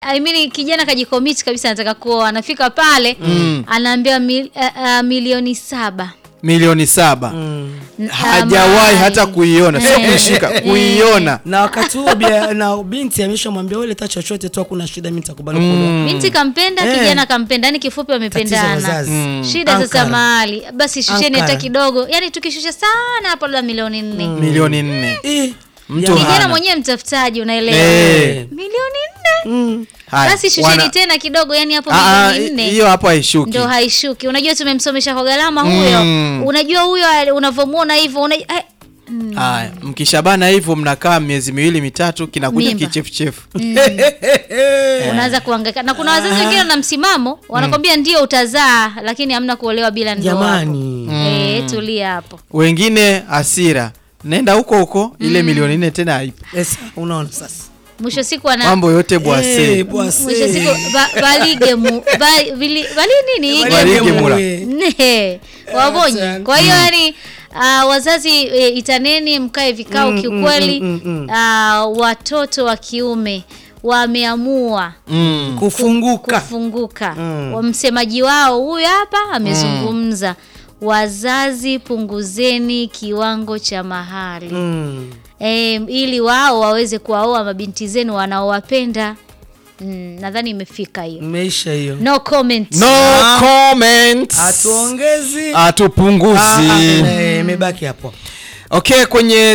I mean, kijana kajikomiti kabisa anataka kuoa, anafika pale anaambiwa mil, uh, uh, milioni saba milioni saba N- hajawahi amai. hata kuiona, sio Eh. kuishika, kuiona. na wakati huo bia- na binti ameshamwambia wewe leta chochote tu, hakuna shida, mimi nitakubali kuolewa. Binti kampenda, Eh. kijana kampenda, yani kifupi Tatizo wamependana. wazazi. Shida sasa Ankara. mahali basi, shusheni hata Ankara. kidogo, yani tukishusha sana hapo labda milioni nne. Milioni nne Eh, Mtu ya- Kijana hana. mwenyewe mtafutaji, unaelewa? Eh. Milioni nne Mm. Haya, basi shusheni wana- tena kidogo, yani hapo Ah, ah, milioni nne hiyo hapo haishuki. ndo haishuki. Unajua tumemsomesha kwa gharama huyo, Mm. unajua huyo ali- unavyomuona hivyo una, eh, Haya, mkishabana hivyo mnakaa miezi miwili mitatu, kinakuja Mimba. kichefuchefu. unaanza kuhangaika na kuna wazazi wengine na msimamo wanakwambia ndio utazaa, lakini hamna kuolewa bila ndoa. Jamani. Eh, tulia hapo. Wengine hasira, nenda huko huko, ile milioni nne tena haipo. Esa, unaona sasa Mwisho siku ana Mambo yote bwase. Eh, bwase. mwisho siku ba, balige mu, ba, vili, bali nini Balige Ige mu- mula. Ne, wabonye. Kwa hiyo yani uh, wazazi e, itaneni mkae vikao kiukweli. Uh, watoto wa kiume wameamua Mm. kufunguka kufunguka. Wa Msemaji wao huyu hapa amezungumza, wazazi punguzeni kiwango cha mahali Mm. e, ili wao waweze kuwaoa mabinti zenu wanaowapenda. Mm, nadhani imefika hiyo. Imeisha hiyo, No comment. No comment. hatuongezi Hatupunguzi. Ah, ah, eh, imebaki hapo. Okay, kwenye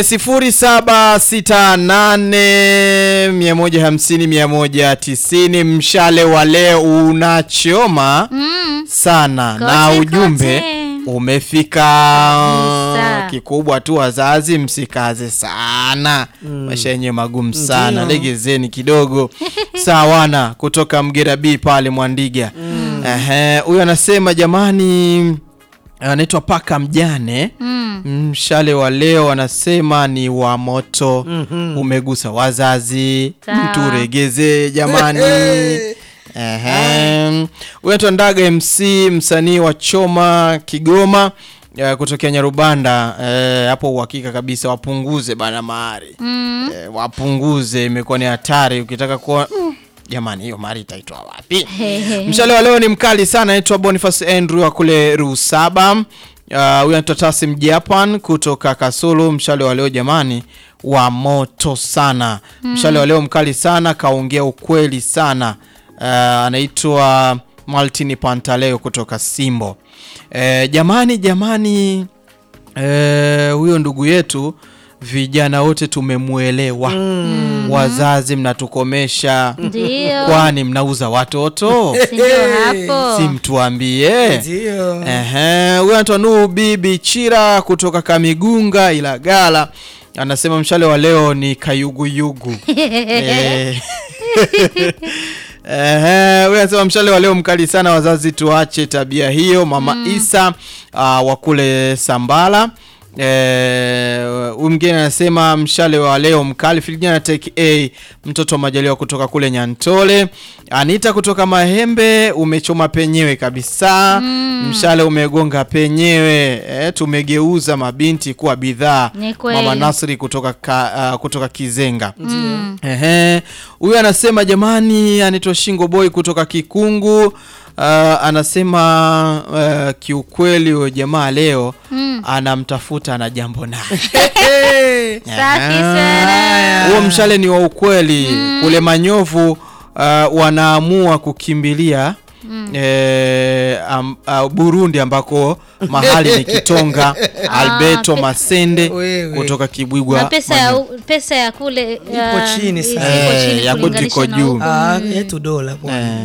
0768 150 190 mshale wa leo unachoma Mm, sana na Kote, ujumbe kote. umefika. Kabisa. Kikubwa tu wazazi, msikaze sana, maisha yenyewe magumu sana, Ndio. legezeni kidogo. Sawana kutoka Mgera B pale Mwandiga. Ehe, huyu anasema jamani, anaitwa paka mjane mm. mshale wa leo anasema ni wa moto umegusa wazazi Sawa. turegeze jamani Ehem. huyu anaitwa Ndaga MC msanii wa Choma Kigoma eh, kutokea Nyarubanda eh, hapo uhakika kabisa wapunguze bana mahari Mm. eh, wapunguze imekuwa ni hatari ukitaka kuwa mm, jamani hiyo mari itaitwa wapi mshale wa leo ni mkali sana anaitwa Boniface Andrew wa kule Rusaba uh, huyu anaitwa Tasim Japan kutoka Kasulu mshale wa leo jamani wa moto sana mshale wa leo mkali sana kaongea ukweli sana uh, anaitwa Maltini Pantaleo kutoka Simbo eh, jamani jamani Eh, huyo ndugu yetu vijana wote tumemwelewa. Wazazi mnatukomesha, Ndio. kwani mnauza watoto? Si ndio hapo. si mtuambie. Ndio. Ehe, huyo anaitwa Nuhu Bibi Chira kutoka Kamigunga Ilagala anasema mshale wa leo ni kayuguyugu. Eh. Ehe, huyu anasema mshale wa leo mkali sana, wazazi tuache tabia hiyo. Mama Isa uh, wa kule Sambala Eh, huyu mwingine anasema mshale wa leo mkali. Filijana take A mtoto wa Majaliwa kutoka kule Nyantole. Anita kutoka Mahembe, umechoma penyewe kabisa. Mshale umegonga penyewe. Eh, tumegeuza mabinti kuwa bidhaa. Ni kweli. Mama Nasri kutoka ka, uh, kutoka Kizenga. Ehe, huyu anasema jamani, anaitwa Shingo Boy kutoka Kikungu. Uh, anasema uh, kiukweli huyo jamaa leo anamtafuta na jambo naye. Safi sana. Huo mshale ni wa ukweli. Kule Manyovu uh, wanaamua kukimbilia eh, am, uh, Burundi ambako mahali ni Kitonga. Alberto pe- Masende Wewe. kutoka Kibwigwa. Na pesa ya, pesa ya kule uh, chini sana. ipo Eh, chini ya kwetu kulinganisha iko na juu. huko. Ah, yetu dola bwana.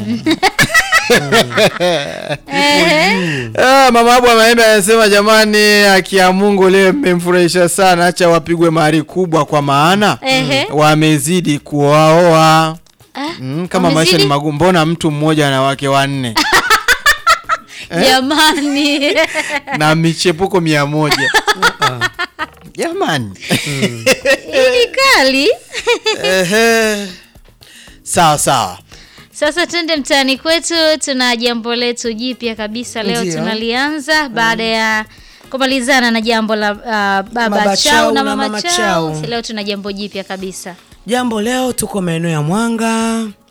Ah, mama Abu Maembe anasema jamani, haki ya Mungu leo mmemfurahisha sana, acha wapigwe mahari kubwa, kwa maana Ehe. wamezidi kuwaoa. Mm, kama maisha wamezidi? ni magumu, mbona mtu mmoja na wake wanne Jamani. na michepuko mia moja jamani? Hii ni kali. Ehe. Sawa sawa. Sasa twende mtaani kwetu, tuna jambo letu jipya kabisa leo Ndio. tunalianza baada ya kumalizana na jambo la uh, baba Baba chao Chao na na mama Mama chao. Chao. Leo tuna jambo jipya kabisa. Jambo leo tuko maeneo ya Mwanga